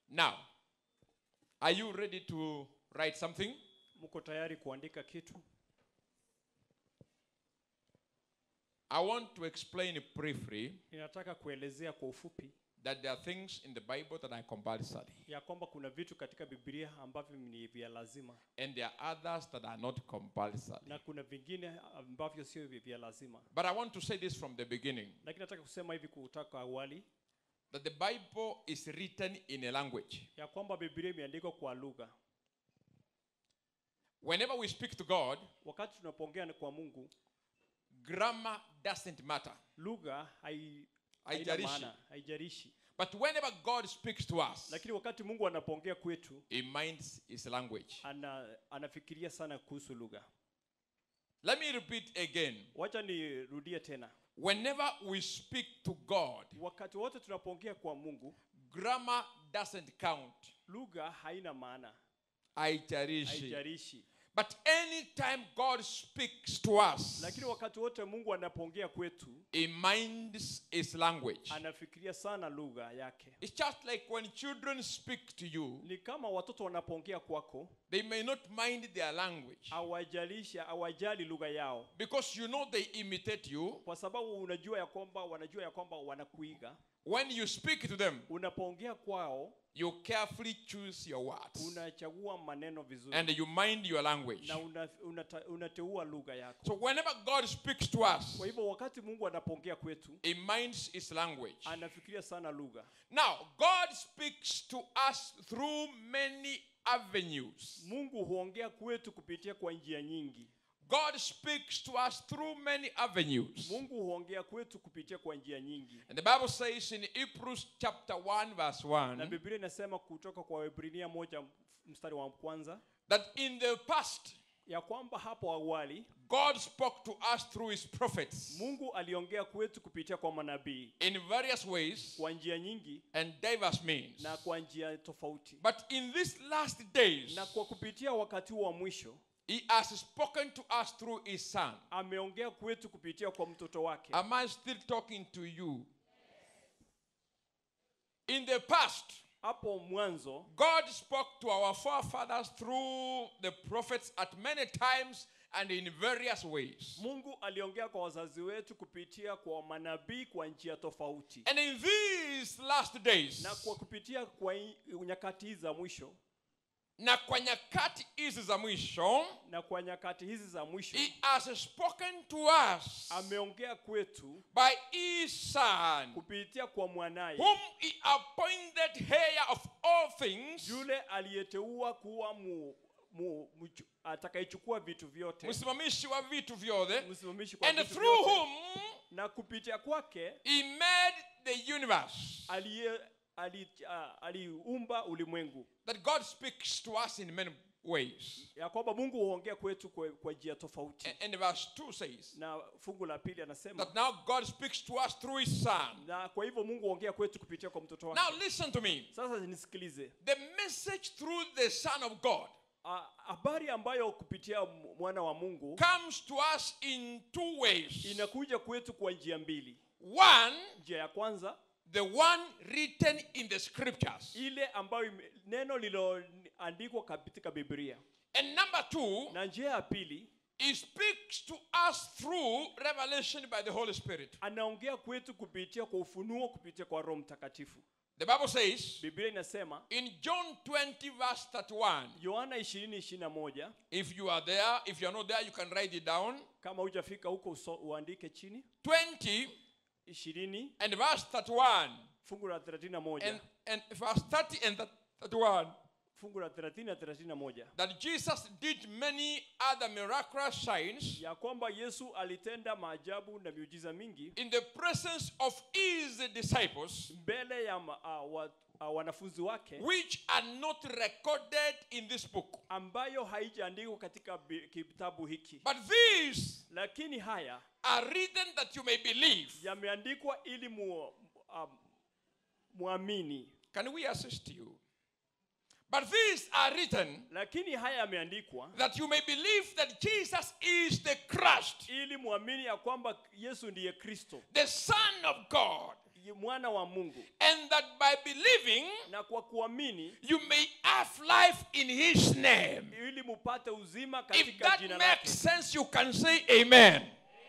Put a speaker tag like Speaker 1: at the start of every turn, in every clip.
Speaker 1: Now, are you ready to write something?
Speaker 2: mko tayari kuandika kitu
Speaker 1: I want to explain briefly
Speaker 2: ninataka kuelezea kwa ufupi
Speaker 1: that there are things in the Bible that are compulsory,
Speaker 2: ya kwamba kuna vitu katika biblia ambavyo ni vya lazima
Speaker 1: and there are others that are not compulsory.
Speaker 2: na kuna vingine ambavyo sio vya vya lazima
Speaker 1: But I want to say this from the beginning
Speaker 2: lakini nataka kusema hivi kutoka awali
Speaker 1: that the Bible is written in a language.
Speaker 2: ya kwamba biblia imeandikwa kwa lugha
Speaker 1: Whenever we speak to God,
Speaker 2: wakati tunapoongea na- kwa mungu
Speaker 1: grammar doesn't matter.
Speaker 2: lugha hai- haina
Speaker 1: Haijalishi.
Speaker 2: maana haijarishi
Speaker 1: But whenever God speaks to us,
Speaker 2: lakini wakati mungu anapoongea kwetu
Speaker 1: He minds His language.
Speaker 2: ana, anafikiria sana kuhusu lugha
Speaker 1: Let me repeat again.
Speaker 2: wacha nirudie tena
Speaker 1: Whenever we speak to God,
Speaker 2: wakati wote tunapoongea kwa mungu
Speaker 1: grammar doesn't count.
Speaker 2: lugha haina maana
Speaker 1: Haijalishi.
Speaker 2: haijarishi
Speaker 1: But anytime God speaks to us,
Speaker 2: lakini wakati wote mungu anapoongea kwetu
Speaker 1: He minds His language.
Speaker 2: anafikiria sana lugha yake
Speaker 1: It's just like when children speak to you,
Speaker 2: ni kama watoto wanapoongea kwako
Speaker 1: they may not mind their language
Speaker 2: hawajalisha hawajali lugha yao
Speaker 1: because you know they imitate you.
Speaker 2: kwa sababu unajua ya kwamba wanajua ya kwamba wanakuiga
Speaker 1: When you speak to them,
Speaker 2: unapoongea kwao
Speaker 1: you carefully choose your words
Speaker 2: unachagua maneno vizuri
Speaker 1: and you mind your language.
Speaker 2: na una, unata, unateua lugha yako
Speaker 1: So whenever God speaks to us,
Speaker 2: kwa hivyo wakati mungu anapoongea kwetu
Speaker 1: He minds His language.
Speaker 2: anafikiria sana lugha
Speaker 1: Now, God speaks to us through many avenues.
Speaker 2: mungu huongea kwetu kupitia kwa njia nyingi
Speaker 1: God speaks to us through many avenues.
Speaker 2: mungu huongea kwetu kupitia kwa njia nyingi
Speaker 1: And the Bible says in Hebrews chapter 1, verse
Speaker 2: na
Speaker 1: 1,
Speaker 2: biblia inasema kutoka kwa waebrania moja mstari wa kwanza
Speaker 1: that in the past,
Speaker 2: ya kwamba hapo awali
Speaker 1: God spoke to us through his prophets
Speaker 2: mungu aliongea kwetu kupitia kwa manabii
Speaker 1: in various ways
Speaker 2: kwa njia nyingi
Speaker 1: and diverse means.
Speaker 2: na kwa njia tofauti
Speaker 1: But in these last days,
Speaker 2: na kwa kupitia wakati huu wa mwisho
Speaker 1: he has spoken to us through his son.
Speaker 2: ameongea kwetu kupitia kwa mtoto wake
Speaker 1: Am I still talking to you? In the past,
Speaker 2: hapo mwanzo
Speaker 1: God spoke to our forefathers through the prophets at many times and in various ways.
Speaker 2: mungu aliongea kwa wazazi wetu kupitia kwa manabii kwa njia tofauti
Speaker 1: And in these last days,
Speaker 2: na kwa kupitia kwa hii- nyakati hizi za mwisho
Speaker 1: na kwa nyakati hizi za mwisho,
Speaker 2: na kwa nyakati hizi za mwisho
Speaker 1: he has spoken to us
Speaker 2: ameongea kwetu
Speaker 1: by his son,
Speaker 2: kupitia kwa mwanaye
Speaker 1: whom he appointed heir of all things,
Speaker 2: yule aliyeteua kuwa mu, mu, mchu- atakayechukua vitu vyote
Speaker 1: msimamishi wa vitu vyote,
Speaker 2: msimamishi kwa
Speaker 1: and
Speaker 2: vitu
Speaker 1: through
Speaker 2: vyote,
Speaker 1: whom
Speaker 2: na kupitia kwake
Speaker 1: he made the universe.
Speaker 2: aliye ali- ah, aliumba ulimwengu
Speaker 1: That God speaks to us in many ways.
Speaker 2: ya kwamba mungu huongea kwetu kwa, kwa njia tofauti
Speaker 1: And, and verse 2 says
Speaker 2: na fungu la pili anasema
Speaker 1: that now God speaks to us through his son.
Speaker 2: na kwa hivyo mungu huongea kwetu kupitia kwa mtoto wake
Speaker 1: Now listen to me.
Speaker 2: sasa nisikilize
Speaker 1: The message through the Son of God
Speaker 2: Ah, habari ambayo kupitia m- mwana wa mungu
Speaker 1: comes to us in two ways.
Speaker 2: inakuja kwetu kwa njia mbili
Speaker 1: One,
Speaker 2: njia ya kwanza
Speaker 1: the one written in the scriptures.
Speaker 2: ile ambayo ime- neno lililoandikwa katika biblia
Speaker 1: And number two,
Speaker 2: na njia ya pili
Speaker 1: he speaks to us through revelation by the Holy Spirit.
Speaker 2: anaongea kwetu kupitia kwa ufunuo kupitia kwa roho mtakatifu
Speaker 1: The Bible says
Speaker 2: biblia inasema
Speaker 1: in John 20, verse 31,
Speaker 2: yohana 20
Speaker 1: if you are there, if you are not there, you can write it down.
Speaker 2: kama hujafika huko uso- uandike chini
Speaker 1: 20
Speaker 2: ishirini
Speaker 1: and verse 31.
Speaker 2: fungu la 31
Speaker 1: And, and verse 30 and 31.
Speaker 2: fungu la 30 na 31
Speaker 1: that Jesus did many other miraculous signs
Speaker 2: ya kwamba yesu alitenda maajabu na miujiza mingi
Speaker 1: in the presence of his disciples,
Speaker 2: mbele ya ma, uh, wa, uh, wanafunzi wake
Speaker 1: which are not recorded in this book.
Speaker 2: ambayo haijaandikwa katika bi- kitabu hiki
Speaker 1: But these
Speaker 2: lakini haya
Speaker 1: are written that you may believe.
Speaker 2: yameandikwa ili mu, um, muamini
Speaker 1: Can we assist you? But these are written
Speaker 2: lakini haya yameandikwa
Speaker 1: that you may believe that Jesus is the Christ,
Speaker 2: ili muamini ya kwamba yesu ndiye kristo
Speaker 1: the Son of God,
Speaker 2: mwana wa mungu
Speaker 1: and that by believing
Speaker 2: na kwa kuamini
Speaker 1: you may have life in his name.
Speaker 2: ili mupate uzima
Speaker 1: If
Speaker 2: katika
Speaker 1: that
Speaker 2: jina
Speaker 1: makes
Speaker 2: lake
Speaker 1: sense, you can say amen.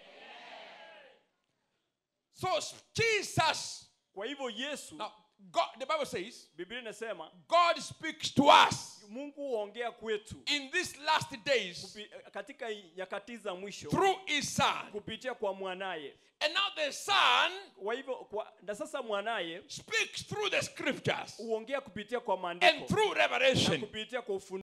Speaker 1: So Jesus,
Speaker 2: kwa hivyo yesu
Speaker 1: now God, the Bible says,
Speaker 2: biblia inasema
Speaker 1: God speaks to us
Speaker 2: mungu huongea kwetu
Speaker 1: in these last days
Speaker 2: kupi- katika nyakati za mwisho
Speaker 1: through his son.
Speaker 2: kupitia kwa mwanaye
Speaker 1: And now the son
Speaker 2: kwa hivyo kwa, na sasa mwanaye
Speaker 1: speaks through the scriptures
Speaker 2: huongea kupitia kwa
Speaker 1: and
Speaker 2: maandiko
Speaker 1: through
Speaker 2: na
Speaker 1: revelation.
Speaker 2: kupitia kwa ufunuo